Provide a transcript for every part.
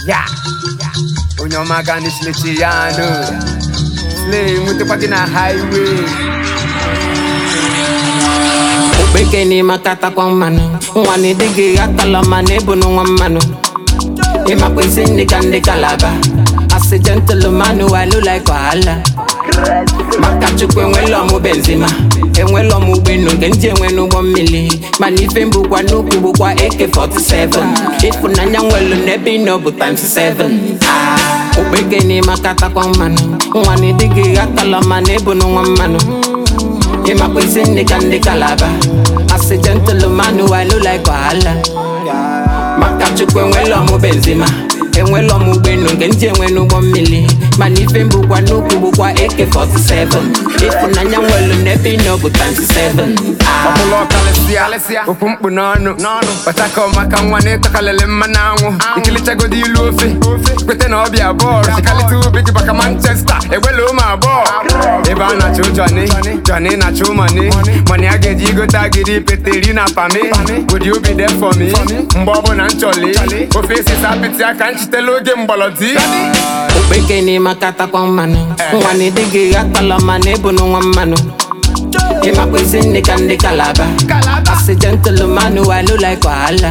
ya onye ọma ga n'isilechi ya nụ slay nwetakwa gị na highway okpeke n'ime akatakwa mmanụ nwa na ịdịghị atala mmanụ ebunu nwa mmanụ ịmakwa isi ndị ka ndị kalaba asị gentleman walu like wahala maka chukwu enwela ọmụ benzima enwela ọmụ ụgbọelu nke ndị enwe n'ụgbọ mmiri mana ife mbụkwa n'ukwu bụkwa AK47 ịfụnanya nwelu n'ebe ị nọ bụ times 7 Ah, okpeke n'ime akatakwa mmanụ nwa na ịdịghị atala mmanụ ebunu nwa mmanụ ịmakwa isi ndị ka ndị kalaba asị gentleman walu like wahala maka chukwu enwela ọmụ benzima enwela ọmụ ụgbọelu nke ndị enwe n'ụgbọ mmiri mana ife mbụkwa n'ukwu bụkwa AK47 ịfụnanya nwelu n'ebe ị nọ bụ times 7 Ah, ọbụla ọkalịsịa okwu mkpu n'ọnụ kpachaka maka nwa na ịtọkalịlị mmanụ anwụ ikilichagodi ilu ofe kwete na ọbịa bọọlụ chikalịta ube gị maka manchester egbela ụmụ abụọ ebe a na-achụ jọni jọni na-achụ mọni mọni a ga-eji igote agịrị pete iri na pami ụdị obi dị fọmi mgbe ọbụla m chọli ofe esisa apịtị aka nchitela oge mgbọlọdi okpeke n'ime akatakwa mmanụ nwa na ịdịghị atala mmanụ ebunu nwa mmanụ ịmakwa isi ndị ka ndị kalaba asị gentleman walu like wahala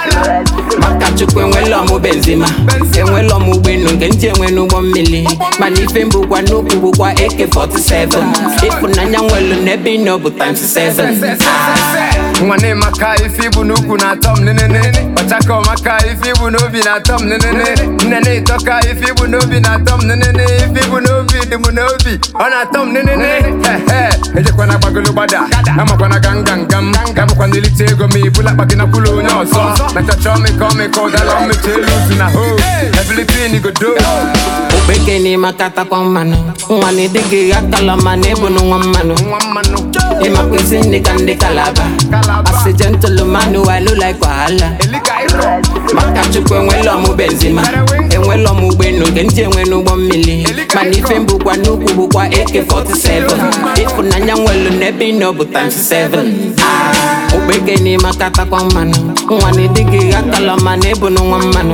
maka chukwu enwela ọmụ benzima enwela ọmụ ụgbọelu nke ndị enwe n'ụgbọ mmiri mana ife mbụkwa n'ukwu bụkwa AK47 ịfụnanya nwelu n'ebe ị nọ bụ times 7 nwa na-emaka ife ibu n'ukwu na-atọ m nenene ọchaka ọmaka ife ibu n'obi na-atọ m nenene nne na-etọka ife ibu n'obi na-atọ m nenene ife ibu n'obi dị m n'obi ọ na-atọ m nenene ehe ejekwana gbagolo gbada amakwana gangangam gabụkwana ilite ego ma ibula akpa gị na kwụlụ onye ọzọ na chọchọ ọmịka ọmịka ụdala mmechi elu uzu na ho ebilitin godo okpeke n'ime akatakwa mmanụ nwa na ịdịghị atala mmanụ ebunu nwa mmanụ nwa mmanụ ịmakwa isi ndị ka ndị kalaba asị gentleman walu like wahala elika ịrọ maka chukwu enwela ọmụ benzima enwela ọmụ ụgbọelu nke ndị enwe n'ụgbọ mmiri mana ife mbụkwa n'ukwu bụkwa AK47 ịfụnanya nwelu n'ebe ị nọ bụ times 7 Ah, okpeke n'ime akatakwa mmanụ nwa na ịdịghị atala mmanụ ebunu nwa mmanụ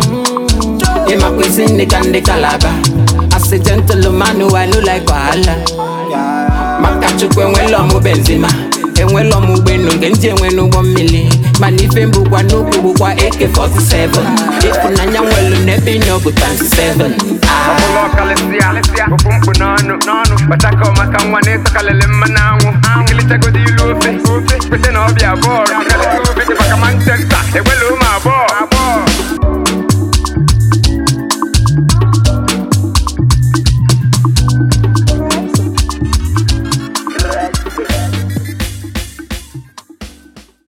ịmakwa isi ndị ka ndị kalaba asị gentleman walu like wahala maka chukwu enwela ọmụ benzima enwela ọmụ ụgbọelu nke ndị enwe n'ụgbọ mmiri mana ife mbụkwa n'ukwu bụkwa AK47 ịfụnanya nwelu n'ebe ị nọ bụ times 7 Ah, ọbụla ọkalịsịa okwu mkpu n'ọnụ kpachaka maka nwa na ịtọkalịlị mmanụ anwụ ikilichagodi ilu ofe kwete na ọbịa bọọlụ chikalịta ube gị maka manchester egbela ụmụ abụọ